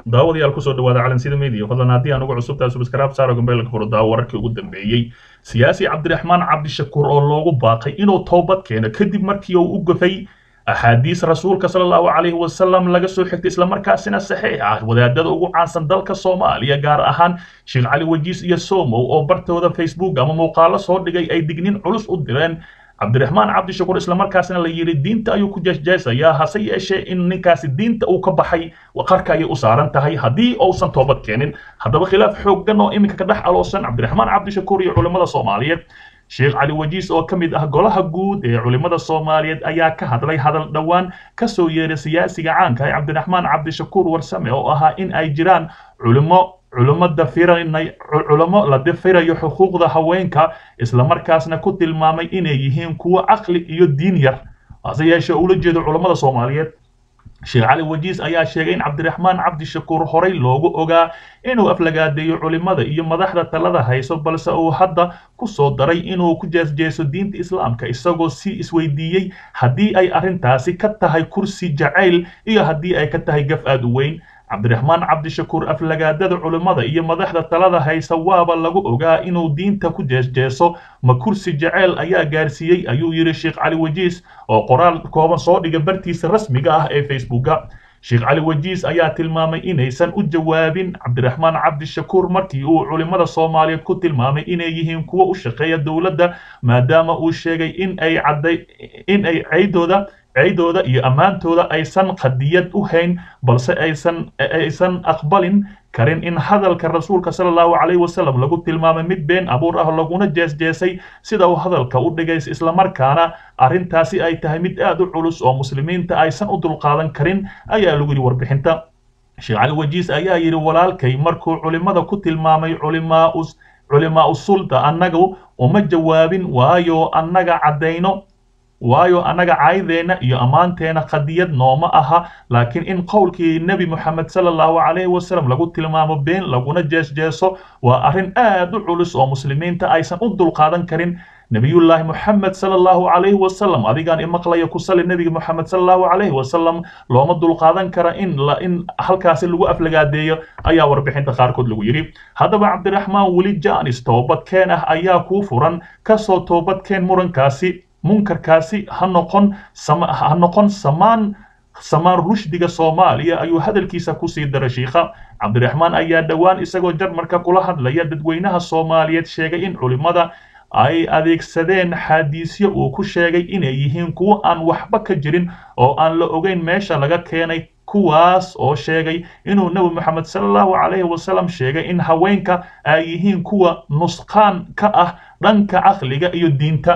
daawadayaal kusoo dhawaada calansida media fadlan haddii aan ugu cusubtahay subscribe saaro gambeelka furo daawo wararkii ugu dambeeyey siyaasi cabdiraxmaan cabdishakuur oo loogu baaqay inuu toobad keeno kadib markii uu u gafay axaadiis rasuulka sala allahu calayhi wasalam laga soo xigtay islamarkaasina saxiix ah wadaadada ugu caansan dalka soomaaliya gaar ahaan sheekh cali wajiis iyo somow oo bartooda facebook ama muuqaalo soo dhigay ay dignin culus u direen cabdiraxmaan cabdishakuur islamarkaasna la yidhi diinta ayuu ku jeesjeesayaa hase yeeshee in ninkaasi diinta uu ka baxay qarka ayay u saaran tahay haddii uusan toobad keenin haddaba khilaaf xooggan oo iminka ka dhex aloosan cabdiraxmaan cabdishakuur iyo culimmada soomaaliyeed sheekh cali wajiis oo ka mid ah golaha guud ee culimmada soomaaliyeed ayaa ka hadlay hadal dhowaan ka soo yeeray siyaasiga caanka ee cabdiraxmaan cabdishakuur warsame oo ahaa in ay jiraan culimo culimo dafiranay culimo la dafirayo xuquuqda haweenka islamarkaasna ku tilmaamay inay yihiin kuwo caqli iyo diin yar hase yeeshee ula jeedo culammada soomaaliyeed sheekh cali wajiis ayaa sheegay in cabdiraxmaan cabdishakuur horey loogu ogaa inuu aflagaadeeyo culimada iyo madaxda talada hayso balse uu hadda ku soo daray inuu ku jeesjeeso diinta islaamka isagoo si isweydiiyey haddii ay arrintaasi ka tahay kursi jacayl iyo haddii ay ka tahay gaf aad u weyn cabdiraxmaan cabdishakuur aflagaadada culimmada iyo madaxda talada haysa waaba lagu ogaa inuu diinta ku jeesjeeso ma kursi jaceyl ayaa gaarsiiyey ayuu yidhi sheekh cali wajiis oo qoraal kooban soo dhiga bartiisa rasmiga ah ee facebooka sheekh cali wajiis ayaa tilmaamay inaysan u jawaabin cabdiraxmaan cabdishakuur markii uu culimmada soomaaliyeed ku tilmaamay inay yihiin kuwo u shaqeeya dowladda maadaama uu sheegay in ay cadday in ay ceydooda ceydooda iyo ammaantooda aysan qadiyad u hayn balse aysan aysan aqbalin karin in hadalka rasuulka sala allahu calayhi wasalam lagu tilmaamay mid been abuur ah laguna jeesjeesay sida uu hadalka u dhigay islamarkaana arrintaasi ay tahay mid aad u culus oo muslimiinta aysan u dulqaadan karin ayaa lagu yidhi warbixinta sheekh cali wajiis ayaa yidhi walaalkay markuu culimmada ku tilmaamay culimaa culimaa usulda annagu uma jawaabin waayo annaga caddayno waayo annaga caydeenna iyo ammaanteena qadiyad nooma aha laakiin in qowlkii nebi moxamed sala allahu calayhi wasalam lagu tilmaamo been laguna jeesjeeso waa arrin aad u culus oo muslimiinta aysan u dulqaadan karin nebiyullaahi moxamed sala allahu calayhi wasalam adigaan imaqlaya ku sali nebiga moxamed sala allahu calayhi wasalam looma dulqaadan kara in la in halkaasi lagu aflagaadeeyo ayaa warbixinta qaarkood lagu yidhi haddaba cabdiraxmaan weli jaanis toobadkeen ah ayaa kuu furan kasoo toobadkeen murankaasi munkarkaasi ha noqon ha noqon samaan samaan rushdiga soomaaliya ayuu hadalkiisa kusii daray shiikha cabdiraxmaan ayaa dhowaan isagoo jarmarka kula hadlaya dadweynaha soomaaliyeed sheegay in culimmada ay adeegsadeen xaadiisyo uu ku sheegay inay yihiin kuwo aan waxba ka jirin oo aan la ogeyn meesha laga keenay kuwaas oo sheegay inuu nebi moxamed sala allahu calayhi wasalam sheegay in haweenka ay yihiin kuwa nusqaan ka ah dhanka caqliga iyo diinta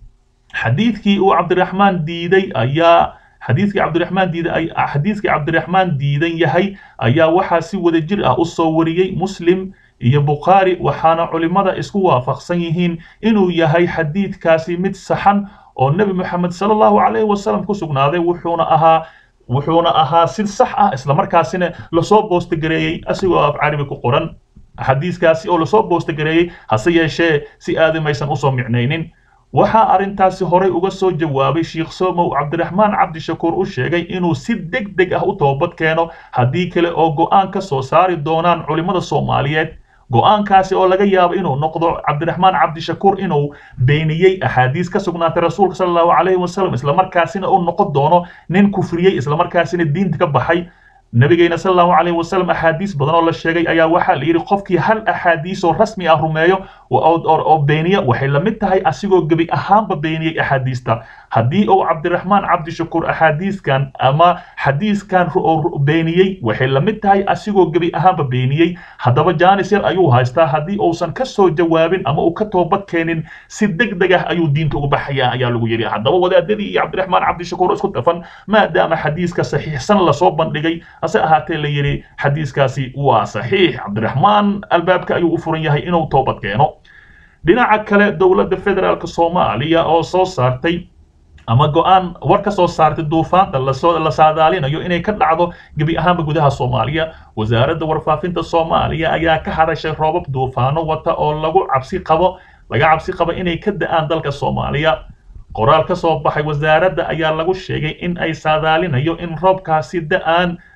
xadiidkii uu cabdiraxmaan diiday ayaa xadiidkii cabdiraxmaan diiday xadiidkii cabdiraxmaan diidan yahay ayaa waxaa si wada jir ah u soo wariyey muslim iyo bukhaari waxaana culimmada isku waafaqsan yihiin inuu yahay xadiidkaasi mid saxan oo nebi moxamed sala allahu calayhi wasalam ku sugnaaday wuxuuna ahaa wuxuuna ahaa si sax ah islamarkaasina lasoo boostogareeyey asigoo af carabi ku qoran xadiiskaasi oo lasoo boostogareeyey hase yeeshee si aadamaysan usoo micnaynin waxaa arrintaasi horey uga soo jawaabay sheekh somow cabdiraxmaan cabdishakuur u sheegay inuu si deg deg ah u toobad keeno haddii kale oo go'aan ka soo saari doonaan culimmada soomaaliyeed go'aankaasi oo laga yaabo inuu noqdo cabdiraxmaan cabdishakuur inuu beeniyey axaadiis ka sugnaatay rasuulka sala allahu calayhi wasalam islamarkaasina uu noqon doono nin kufriyey islamarkaasina diinta ka baxay nabigeena sala allahu calayhi wasalam axaadiis badan oo la sheegay ayaa waxaa la yidhi qofkii hal axaadiis oo rasmi ah rumeeyo oo beeniya waxay la mid tahay asigoo gebi ahaanba beeniyey axaadiista haddii uu cabdiraxmaan cabdishakuur axaadiiskan ama xadiiskan beeniyey waxay la mid tahay asigoo gebi ahaanba beeniyey haddaba jaanis yar ayuu haystaa haddii uusan ka soo jawaabin ama uu ka toobad keenin si deg deg ah ayuu diinta uga baxaya ayaa lagu yidhi haddaba wadaadadii iyo cabdiraxmaan cabdishakuur isku dhafan maadaama xadiiska saxiixsan lasoo bandhigay hase ahaatee la yidhi xadiiskaasi waa saxiix cabdiraxmaan albaabka ayuu u furan yahay inuu toobad keeno dhinaca kale dowladda federaalk soomaaliya oo soo saartay ama go-aan war ka soo saartay duufaanta lasoo la saadaalinayo inay ka dhacdo gebi ahaanba gudaha soomaaliya wasaaradda warfaafinta soomaaliya ayaa ka hadashay roobab duufaano wata oo lagu cabsi qabo laga cabsi qabo inay ka da-aan dalka soomaaliya qoraal ka soo baxay wasaaradda ayaa lagu sheegay in ay saadaalinayo in roobkaasi da-aan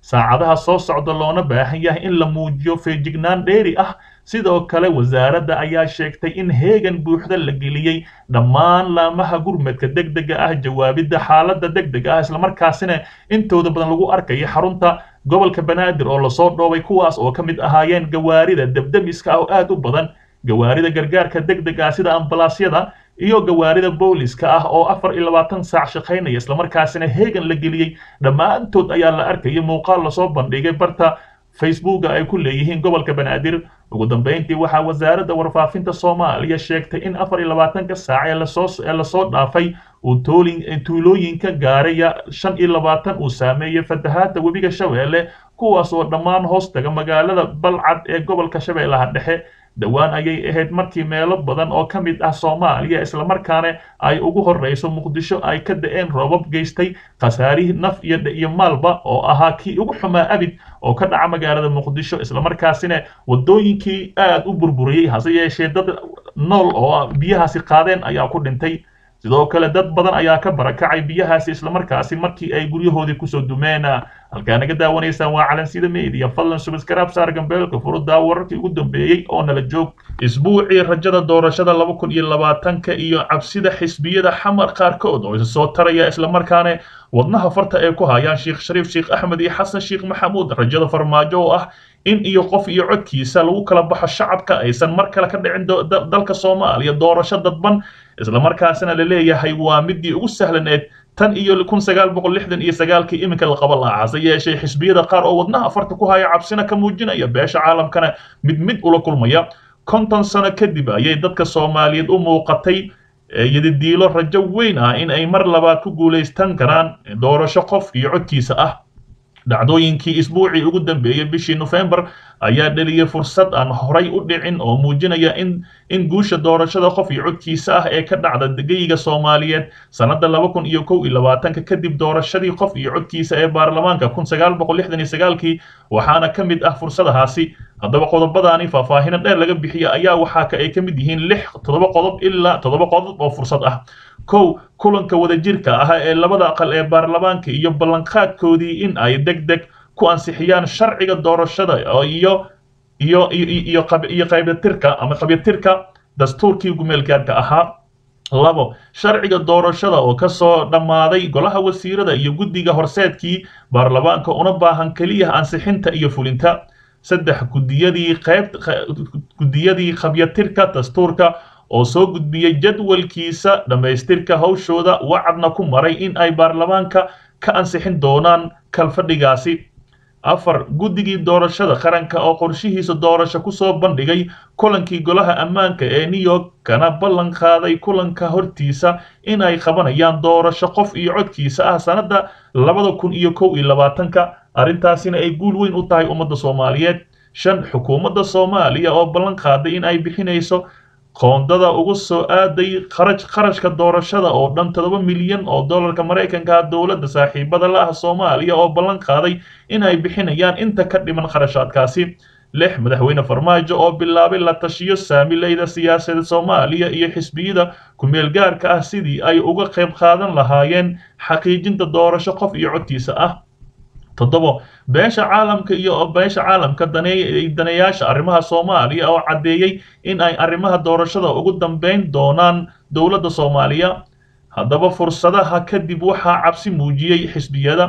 saacadaha soo socda loona baahan yahay in la muujiyo feejignaan dheeri ah sidoo kale wasaaradda ayaa sheegtay in heegan buuxda la geliyey dhammaan laamaha gurmadka degdega ah jawaabidda xaaladda degdega ah islamarkaasina intooda badan lagu arkaya xarunta gobolka banaadir oo lasoo dhoobay kuwaas oo ka mid ahaayeen gawaarida debdemiska oo aad u badan gawaarida gargaarka degdega ah sida ambalaasyada iyo gawaarida booliska ah oo afar iyo labaatan saac shaqaynaya islamarkaasina heegan la geliyey dhammaantood ayaa la arkayay muuqaal lasoo bandhigay barta facebooka ay ku leeyihiin gobolka banaadir ugu dambeyntii waxaa wasaaradda warfaafinta soomaaliya sheegtay in afar iyo labaatanka saac ee lasoo ee lasoo dhaafay uu toolin tuulooyinka gaaraya shan iyo labaatan uu saameeyey fatahaadda webiga shabeelle kuwaas oo dhammaan hoos taga magaalada balcad ee gobolka shabeellaha dhexe dhowaan ayay ahayd markii meelo badan oo ka mid ah soomaaliya islamarkaana ay ugu horreyso muqdisho ay ka da-een roobab geystay khasaarihii naf iyo iyo maalba oo ahaa kii ugu xumaa abid oo ka dhaca magaalada muqdisho islamarkaasina waddooyinkii aad u burburiyey hase yeeshee dad nool oo biyahaasi qaadeen ayaa ku dhintay sidoo kale dad badan ayaa ka barakacay biyahaasi islamarkaasi markii ay guryahoodii kusoo dumeen halkaa naga daawanaysaan waa calansida media fadlan subscribe saar gambeelka furudaa wararkii ugu dambeeyey oo nala joog isbuucii rajada doorashada laba kun iyo labaatanka iyo cabsida xisbiyada xamar qaarkood oo isa soo taraya islamarkaana wadnaha farta ay ku hayaan sheekh shariif sheekh axmed iyo xasan sheekh maxamuud rajada farmaajo oo ah in iyo qof iyo codkiisa lagu kala baxo shacabka aysan mar kale ka dhicin dalka soomaaliya doorasho dadban islamarkaasina la leeyahay waa midii ugu sahlaneed tan iyo kun sagaal boqol lixdan iyo sagaalkii iminka la qaba lahaa hase yeeshee xisbiyada qaar oo wadnaha farta ku haya cabsina ka muujinaya beesha caalamkana mid mid ula kulmaya konton sano kadib ayay dadka soomaaliyeed u muuqatay yadidiilo rajo weyn ah in ay mar labaad ku guulaystan karaan doorasho qof iyo codkiisa ah dhacdooyinkii isbuucii ugu dambeeyey bishii nofembar ayaa dheliyey fursad aan horay u dhicin oo muujinaya in in guusha doorashada qof iyo codkiisa ah ee ka dhacda degayga soomaaliyeed sannadda laba kun iyo kow iyo labaatanka kadib doorashadii qof iyo codkiisa ee baarlamaanka kun sagaal boqol lixdan iyo sagaalkii waxaana ka mid ah fursadahaasi haddaba qodobadaani faahfaahino dheer laga bixiya ayaa waxaa ka ay ka mid yihiin lix toddoba qodob ilaa toddoba qodob oo fursad ah kow kulanka wadajirka ah ee labada aqal ee baarlamaanka iyo ballanqaadkoodii in ay deg deg ku ansixiyaan sharciga doorashada iyo iyo iyo iyo qaybyatirka ama qabyatirka dastuurkii gumeelgaarka ahaa labo sharciga doorashada oo ka soo dhammaaday golaha wasiirada iyo guddiga horseedkii baarlamaanka una baahan keliya ansixinta iyo fulinta saddex gudiyadii qayb guddiyadii qabyatirka dastuurka oo soo gudbiyey jadwalkiisa dhammaystirka hawshooda wacadna ku maray in ay baarlamaanka ka ansixin doonaan kalfadhigaasi afar guddigii doorashada qaranka oo qorshihiisa doorasho kusoo bandhigay kulankii golaha ammaanka ee new york kana ballan qaaday kulanka hortiisa in ay qabanayaan doorasho qof iyo codkiisa ah sannadda labada kun iyo kow iyo labaatanka arrintaasina ay guul weyn u tahay ummadda soomaaliyeed shan xukuumadda soomaaliya oo ballan qaaday in ay bixinayso qoondada ugu soo aaday kharaj kharashka doorashada oo dhan toddoba milyan oo dollarka maraykanka dowladda saaxiibada la ah soomaaliya oo ballan qaaday in ay bixinayaan inta ka dhiman kharashaadkaasi lix madaxweyne farmaajo oo bilaabay la tashiyo saamileyda siyaasadda soomaaliya iyo xisbiyada ku-meel gaarka ah sidii ay uga qayb qaadan lahaayeen xaqiijinta doorasho qof iyo codkiisa ah toddobo beesha caalamka iyo beesha caalamka daneeyaasha arrimaha soomaaliya oo caddeeyey in ay arrimaha doorashada ugu dambeyn doonaan dowladda soomaaliya haddaba fursadaha kadib waxaa cabsi muujiyey xisbiyada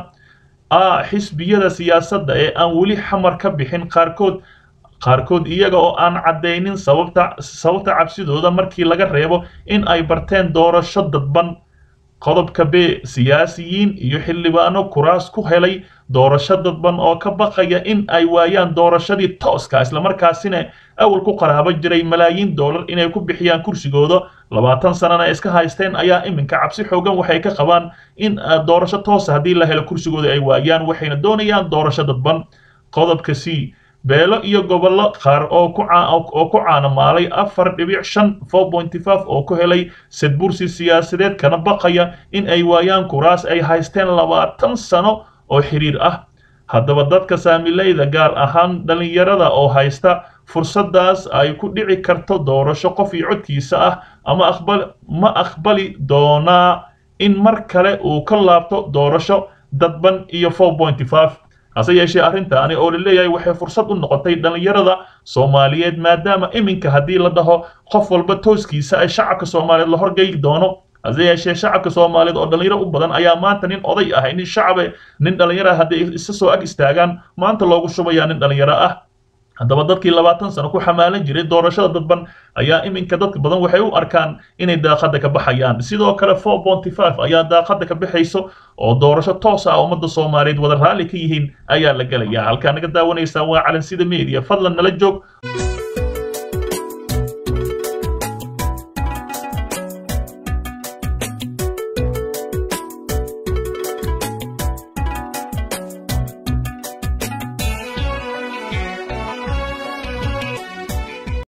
a xisbiyada siyaasadda ee aan weli xamar ka bixin qaarkood qaarkood iyaga oo aan caddaynin sababta sababta cabsidooda markii laga reebo in ay barteen doorasho dadban qodobka b siyaasiyiin iyo xildhibaano kuraas ku helay doorasho dadban oo ka baqaya in ay waayaan doorashadii tooska islamarkaasina awal ku qaraabo jiray malaayiin dollar inay ku bixiyaan kursigooda labaatan sanana iska haysteen ayaa iminka cabsi xoogan waxay ka qabaan in doorasho toosa haddii la helo kursigooda ay waayaan waxayna doonayaan doorasho dadban qodobka c beelo iyo gobollo qaar oo ku oo ku caanamaalay afar dhibic shan four pointy five oo ku helay sadbursi siyaasadeed kana baqaya in ay waayaan kuraas ay haysteen labaatan sano oo xiriir ah haddaba dadka saamileyda gaar ahaan dhallinyarada oo haysta fursaddaas ay ku dhici karto doorasho qof iyo codkiisa ah ama aqbal ma aqbali doonaa in mar kale uu ka laabto doorasho dadban iyo four pointy five hase yeeshee arrintaani oo la leeyahay waxay fursad u noqotay dhallinyarada soomaaliyeed maadaama iminka haddii la dhaho qof walba tooskiisa ay shacabka soomaaliyeed la horgeyi doono hase yeeshee shacabka soomaaliyeed oo dhallinyaro u badan ayaa maanta nin oday ah nin shacabe nin dhallinyaro ah hadday isa soo ag istaagaan maanta loogu shubayaa nin dhallinyaro ah haddaba dadkii labaatan sano ku xamaalan jiray doorashada dadban ayaa iminka dadka badan waxay u arkaan inay daaqada ka baxayaan sidoo kale four bonty five ayaa daaqada ka baxayso oo doorasho toos ah ummadda soomaaliyeed wada raalli ka yihiin ayaa la gelayaa halkaa naga daawanaysaan waa calansida media fadlan nala joog